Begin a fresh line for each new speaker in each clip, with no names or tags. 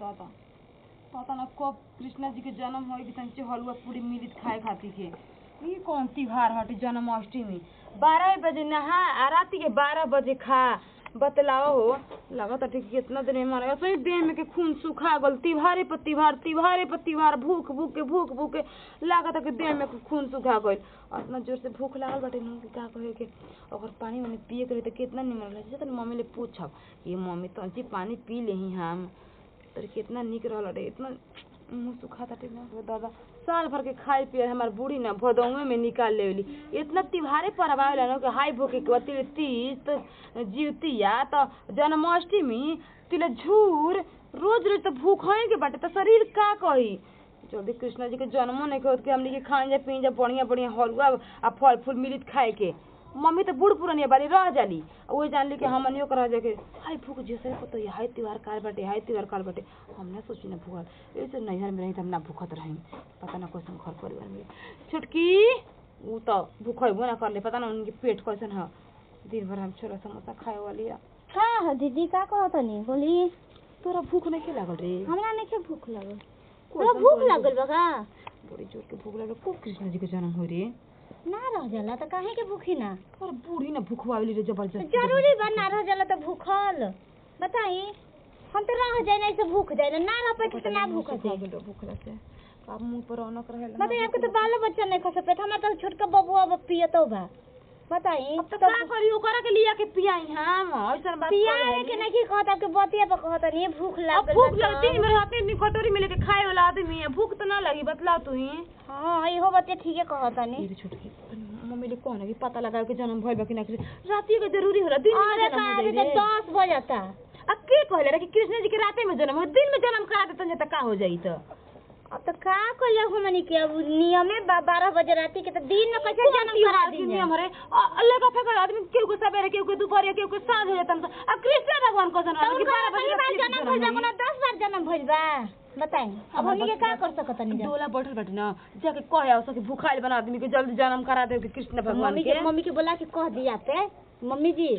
दादा पता ना कब कृष्णा जी के जन्म होई कि तनी हलवा पूरी मिलित खाए खातिर के ई कौन त्योहार हटे जन्माष्टमी बारह बजे नहा आ राती के बारह बजे खा बतलाओ हो लगता ठीक कितना दिन में मर गया सही देह में के खून सूखा गल तिवारे पर तिवार तिवारे पर तिवार भूख भूख के भूख भूख के लागता कि देह में के खून सूखा गइल और इतना जोर से भूख लागल बाटे नु कि का कहे के अगर पानी वानी पिए के रहे तो कितना निमन रहे तनी मम्मी ले पूछब ये मम्मी तंची पानी पी लेही हम तर कितना निक रहल रे इतना मुंह सुखा ताटे ना रे दादा साल भर के खाए पिए हमार बूढ़ी ना भदौए में निकाल लेवली इतना तिहारे पर आवेला ना कि हाई भूखे के तिल तीज तो जीवतिया तो जन्माष्टमी तिल झूर रोज रोज तो भूख है के बाटे तो शरीर का कही जल्दी कृष्णा जी के जन्मो नहीं कहत कि हमनी के खाए जा पी जा बढ़िया बढ़िया हलवा आ फल फूल मिलित खाए के मम्मी तो बूढ़ पुरानिया बाली रह जाली वो जानली कि हमनियो के रह जाके हाय भूख जैसे को तो हाय त्योहार काल बाटे हाय त्योहार काल बाटे हम ना सोची ना भूखल ऐसे नैहर में रही तो हम ना भूखत रही पता ना कैसन घर परिवार में छुटकी वो तो भूख होइबो ना करले पता ना उनके पेट कैसन है दिन भर हम छोला समोसा खाए वाली है
का ह दीदी का कहत तनी बोली
तोरा भूख नहीं के लागल रे
हमरा नहीं भूख लागल
कैसन
तोरा भूख
बोली?
लागल बा का
बड़ी जोर के भूख लागल खूब कृष्ण जी के जन्म हो रे
ना रह जाला त काहे के भूखी ना
और बूढ़ी ना भूखवावली रे
तो
जबरदस्त
जरूरी बा ना रह जाला त भूखल बताई हम तो रह जाए नहीं से भूख जाए ना रह पे तो ना भूख जाए
भूखला से अब मुंह पर रौनक रहेला
बताई आपके तो बाल बच्चा नहीं खा सकते हमारा तो छोटका बबुआ अब पियतो बा बताई
अब तो का करी ओकरा के लिया के पियाई हम ऐसन बात
पिया
कर
है कि नहीं कहत आपके बतिया पर कहत नहीं भूख
अब
लागल
भूख
बा
लगती
तो।
मेरे हाथ में कटोरी में लेके खाए वाला आदमी है भूख तो ना लगी बतला तू ही
हाँ इहो बतिया ठीके कहत नहीं
मेरी छोटकी मम्मी ले कौन है कि पता लगा के जन्म भइल बा कि ना राती के जरूरी होला दिन में
अरे
जन्म
का
हो
अभी
जाई
तो
रे।
दस बजता
अब के कहले रे कि कृष्ण जी के राते में जन्म हो दिन में जन्म करा देतन त का हो जाई त
अब तो का कइले हमनी के अब नियमे बा बारह बजे राती के तो दिन में कैसे जन्म करा दी
नियम रे अल्लाह का फेकर आदमी केहू को सवेरे केहू को दोपहर केहू को साँझ हो जातन अब कृष्ण भगवान को जन्म हो कि बारह बजे
बार
राती के
जन्म भइल बा
जन्म
कोनो दस बार जन्म भइल बा बताई अब हमनी के का कर सकत नहीं
डोला बैठल बाटे ना जाके कहे आओ सके भूखाइल बना आदमी के जल्दी जन्म करा दे कि कृष्ण भगवान
मम्मी
के
के मम्मी के बोला के कह दिया पे मम्मी जी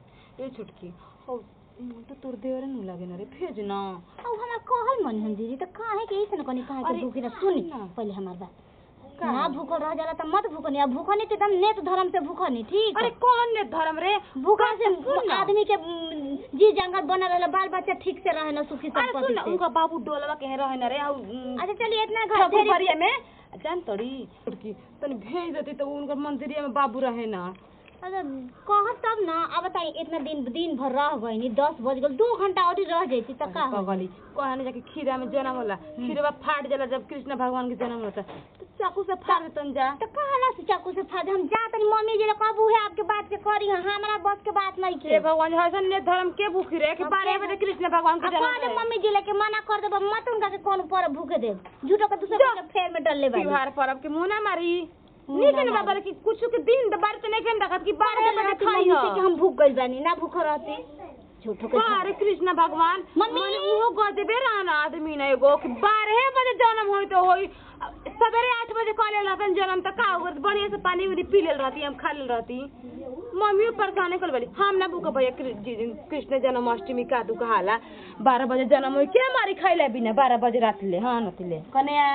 ए छुटकी हो मन तो तोर देवरे नु लागे ना रे भेज ना
अब हमरा कहल मन हम दीदी तो काहे के ऐसे न कनी काहे के
अरे,
भूखी ना सुनी
ना।
पहले हमार बात
का?
ना भूखल रह जाला त मत भूखनी अब भूखनी तो एकदम नेत धर्म से भूखनी ठीक
अरे कौन ने धर्म रे
भूखा से
सुन ना।
आदमी के उम, जी जंगल बना रहला बाल बच्चा ठीक से रहे ना सुखी
अरे सुन
संपत्ति
ना
से
उनका बाबू डोलवा के रहे ना रे आउ
अच्छा चलिए इतना घर ढेरी-
ठकुरबरिया में जान तोड़ी छुटकी तनी भेज देती तो उनका मंदिरिया में बाबू रहे ना
अरे कहत तब ना अब बताई इतना दिन दिन भर रह गई नी दस बज गल दो घंटा और रह जाती तो का हो
पगली कहने जाके खीरा में जन्म होला खीरवा फाट जाला जब कृष्ण भगवान के जन्म होता तो चाकू से फाड़ देतन जा
तो कहला से चाकू से फाद हम जा तनी मम्मी जी कब है आपके बात के करी हाँ, हमरा बस के बात नहीं
हे
के
भगवान हसन ने धर्म के भूखी रे कि
अब
बारह
के-
बजे कृष्ण भगवान के
अब
जन्म
कह दे
रहे।
मम्मी जी लेके मना कर देब मत उनका के कौन पर भूखे दे झूठो के दूसरे के फेर में डल ले बाई
त्योहार पर्व के मुंह ना मारी
मुंह
नहीं
ना
ना बाबा
मारी।
कि कुछ के दिन बार तो नहीं खेल रखत कि बारह बजे खाई
मम्मी
हो
से कि हम भूख गइल बानी ना भूख रहती झूठो के
अरे कृष्ण भगवान
मम्मी!
मने उहो गजबे रहना आदमी ना एगो कि बारह बजे जन्म होई तो होई सवेरे आठ बजे कॉल रहतन जन्म त का होत बढ़िया से पानी उनी पी लेल रहती हम खा लेल रहती मम्मी परेशान कर बोली हम ना भूख भैया कृ- जी- जी- कृष्ण जन्माष्टमी का तू कहाला बारह बजे जन्म होई के मारी खाइला बिना बारह बजे रात ले हाँ नतिले कन्या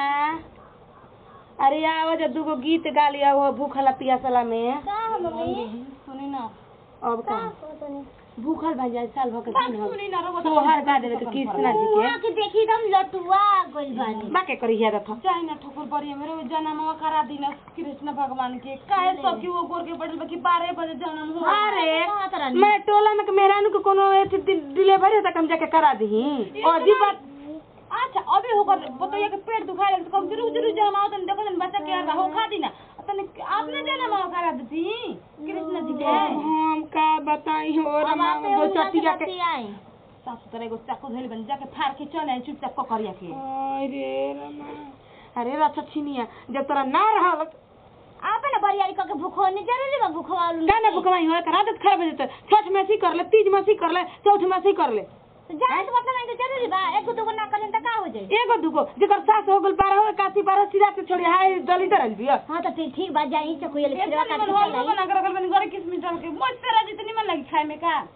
अरे आवा जा दूगो गीत गा लिया वो भूखला पियासला में
का हो मम्मी
सुनी ना अब
का
का
कहतनी
भूखल भाई जाए साल भर के दिन हो
सुनी ना रहो
सोहर गा देवे के कृष्णा जी
वहाँ
के
के देखी एकदम लटुआ गइल बानी
बाके करी हिया रथ
जाए ना ठकुर बड़ी मेरे वो जन्म करा दी ना कृष्ण भगवान के काहे सब की वो गोर के बढ़ल बा कि बारह बजे जन्म हो
अरे मैं टोला में के मेहरानू के कोनो एथी डि- डिलीवरी होता कम जाके करा दही अजी बात
अच्छा अभी होकर बताइए कि पेट दुखाए लगे तो कम जरूर जरूर जन्म आओ तन देखो तन बच्चा के आगा हो खा दी ना तन आपने जन्म आओ करा दी कृष्ण जी के
हम का बताई हो
अब
रमा
आपे
दो
उनका
चटिया के
बतियाई।
सासु तरह एगो चाकू धइल बन जाके फाड़ के चले आई चुपचाप ककरिया के
अरे रमा अरे रथ छिनिया जब तोरा ना रहल
आपे ना बरियारी करके भूखो नहीं जरूरी बा भूखो वालू
का ना भुकवाई हो कर आदत खराब हो जते छठ में सी कर ले तीज में सी कर ले चौथ में सी कर ले
जाए तो मतलब नहीं जरूरी बा एक दो को ना करें तो का हो जाए
एगो दुगो जेकर सास हो गल बारह हो काती बारह सीधा से छोड़ी हाय दली दरल बिया
हाँ तो फिर ठीक बा जाई चकुया ले
एक
खिरवा
तो
काट
निमन
के
हो
चलाई
बना के रखल बनी गरे किसमिस डाल के मस्त तरह जितनी मन लगी खाए में का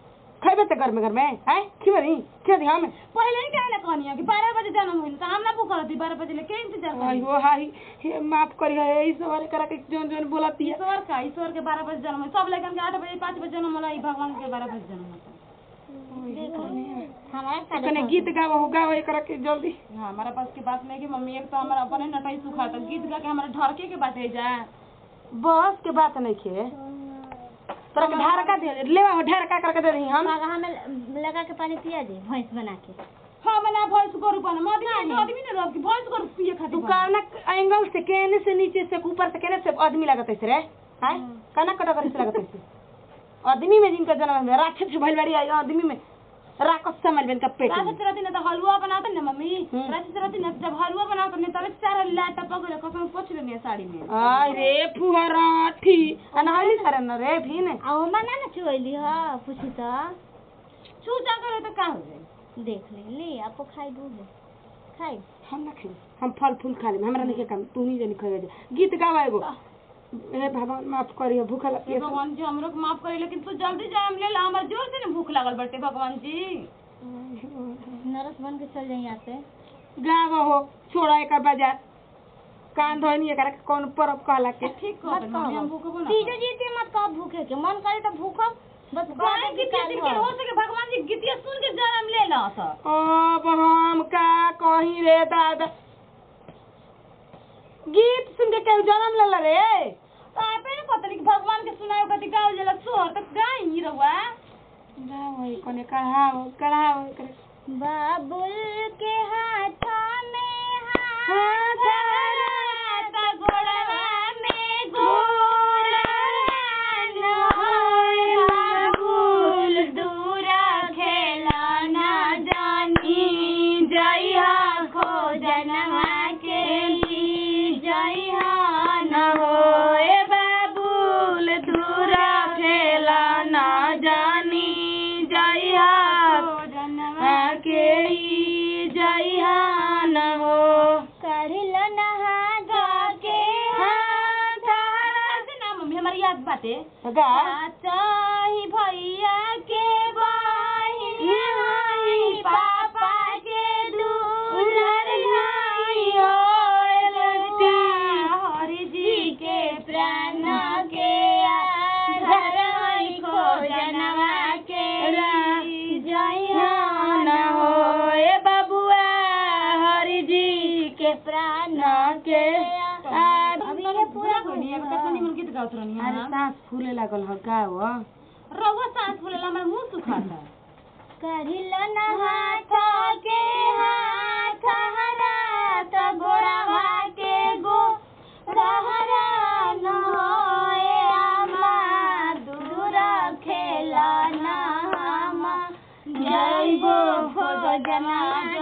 खैबे त घर में घर में हैं खिबरी खिया दी हम
पहले ही कहना कहनी है कि बारह बजे जन्म हुई तो हम ना भूख रहती बारह बजे लेके इंतजार
आई
करी
हो हाई हे माफ करी है ई सवारे करा के जोन जोन बोलती है
ईश्वर का ईश्वर के बारह बजे जन्म हुई सब लेकिन के आठ बजे पाँच बजे जन्म होला ई भगवान के बारह बजे जन्म होता
हमारा साढ़े
कने गीत गावा हो गावा करा के जल्दी
हाँ हमारा पास की बात नहीं कि मम्मी एक तो हमारा अपने नटाई सुखा तो गीत गा के हमारा ढरके के बाटे जाए
बस के बात नहीं खे तोरा के ढारका दे लेवा हो ढारका करके दे रही हम
पगहा में लगा के पानी पिया दे भैंस बना के
हाँ मैंने भैंस को रूपा ना आदमी तो आदमी ने रोक भैंस को पिए खातिर
तू काना एंगल से केने से नीचे से ऊपर से केने से आदमी लगत है रे हैं काना कटा कर से लगत है आदमी में जिनका जन्म है राक्षस भइल बाड़ी आई आदमी में राक्षस समझ बेन का पेट में।
रात रहती ना तो हलवा बनाते ना मम्मी
हम्म।
रात रहती ना जब हलवा बनाते ना तब चार लाटा पकड़े कसम पोछ लेनी साड़ी में
आय रे फुहराठी अनहाली सर न रे भी ने
आ ओमा ना ना चुएली ह पूछी तो
छू जा करे तो का हो जाए
देख ले ले आपको खाई दूध खाई
हम ना खाई हम फल फूल खा ले हमरा नहीं के काम तू नहीं जानी खाए गीत गावा एगो हे भगवान माफ करियो भूख
हे
लगी
भगवान जी हमरो के माफ करे लेकिन तू जल्दी जा हम ले ला हमार जोर से ना भूख लागल बटे भगवान जी
नरस बन के चल जाई यहाँ से
गावा हो छोड़ा एकर बाजार कान धोनी एकरा के कौन परब कहला के
ठीक
मत
कर मम्मी हम
कहो
भूखबो ना
तीजो जीते मत कहो भूखे के मन करे तो भूखो बस
गाय
गाय
गीतिया दिन के हो सके भगवान जी गीतिया सुन के जन्म ले ला सा
अब हम का कहीं रे दादा गीत सुन के केहू जन्म लेला रे
आपे ने पता नहीं कि भगवान के सुनायो कति गाओ जला सोहर तक गाई ही रहुआ
गावा कोने कढ़ाव कढ़ाव करे
बाबुल के हाथ में
हाथ
हाथ गोड़वा में गोरा न होए बाबुल दूरा खेला ना जानी जइहा खो जनवा के ली जइहा न होए बाबुल दूरा खेला ना जानी जइहा जनवा के ई जइहा न हो कढ़िल नहा गा के हाथ
से ना मम्मी हमारी याद बाटे
गा
चाही भैया के बहिन हाई पापा के दुलर हाई होए लड़का हरि जी के प्राण के आधार हाई खो जनवा के री जइहान होए बबुआ हरि जी के प्राण के अभी ये पूरा
कोनी अब कितना निमन गीत गावत रहनी
अरे
है
सांस फूले लागल ह गाव
रहुआ सांस फूलेला हमार मुंह सुखाता
करिल न हाथ के हाथ हरात गोड़वा के गो रहरा न होए आमा दूर खेला न हामा जय गो खोज जना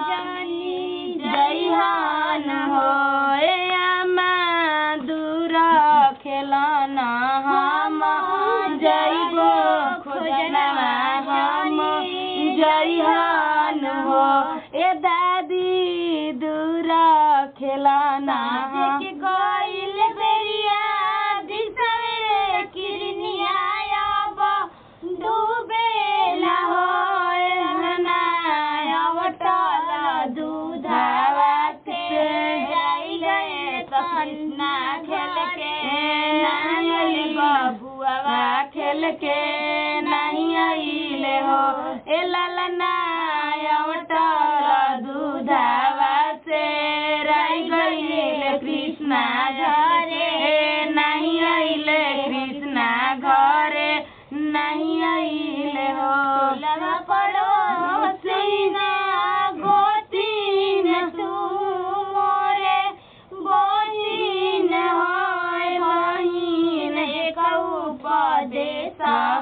जनी जय हान होए आमा दूर खेला न हामा जय गो खोजना हम जय हान हो ए दादी दूरा खेलाना के गइल बेरिया दिसरे किरनिया अब डूबे ला होए ना अवटल दूधावा के जाई गए कृष्णा खेल के नहीं बबुआ खेल के नहीं आइले हो ए ललना अवटल दूधावा से रही गइले कृष्णा घरे नहीं आइले कृष्णा घरे नहीं आइले हो लगा पड़ो सीना गोतीन तू मोरे बहिन होय बहिन एक उपदेश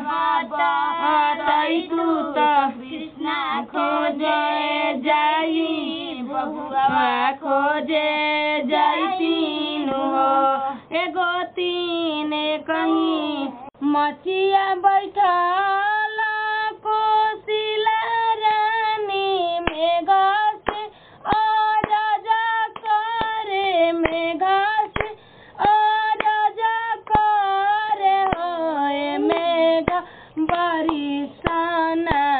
तई तू तो कृष्णा खोजे जाई बबुआ खोजे जाई तीनू हो एगो तीन कहीं मचिया बैठल कोसिला रानी मेघा से अराजा करे मेघा से अराजा करे होए मेघा बरिसाना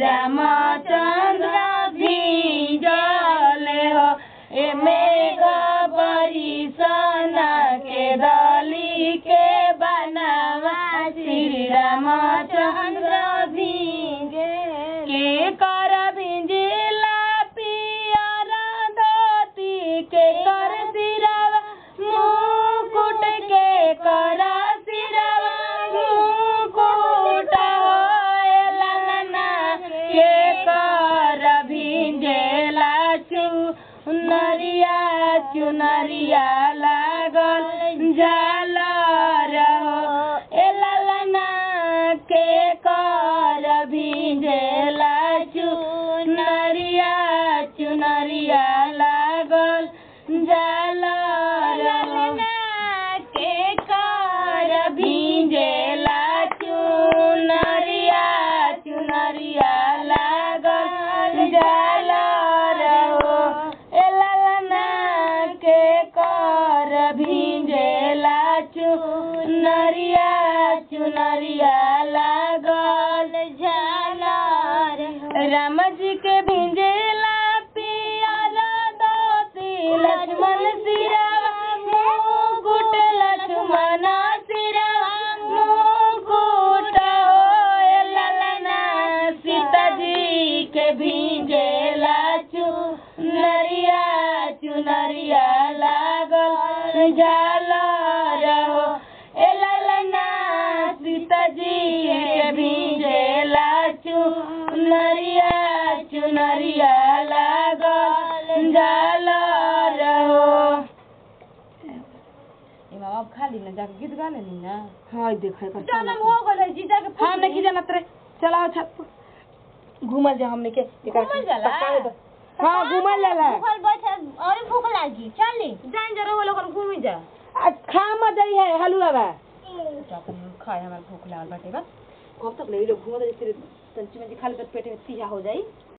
रामचंद्र भीजल हो एमे गबरी सना के दली के बनावा श्री रामचंद्र भीगे के कर भिंजिला पियर धोती के कर सिरवा मुकुट के कर सिरवा मुकुट होए ललना के कर भिंजेला चुनरिया चुनरिया लागल झालर हो ए ललना के कर भिंजेला चुनरिया चुनरिया लागल झालर हो के कर भिंजेला चुनरिया चुनरिया लागल झालर हो ए ललना के कर भिंजेला चुनरिया चुनरिया लागल झालर राम जी के भिंजेला पियर धोती लक्ष्मण सिरवा मुकुट लक्ष्मण सिरवा मुकुट होए ललना सीता जी के भिंजेला चुनरिया चुनरिया लागल झालर हो ए ललना सीता जी के भिंजेला चुनरिया चुनरिया लागल झालर हो
ए मामा अब खा ली ना जाके गीत गा लेनी ना
हाँ देखे कर
जन्म हो गइल जीजा के
हम नहीं जानत रे चला छत पर। घूमल जा हमने के एकर
घूमल जाला?
पकावे दो। हाँ घूमल जाला
भूखल बैठे और भूख लागी चली
जाइन जरा वो लोग घूमी जा
आज खा मत जाई है हलुआ बा
जा अपन खाए हमार भूख लागल बाटे बा
अब तक ले लो घूमत जैसे तंची में खा ले पेट में तीहा हो जाई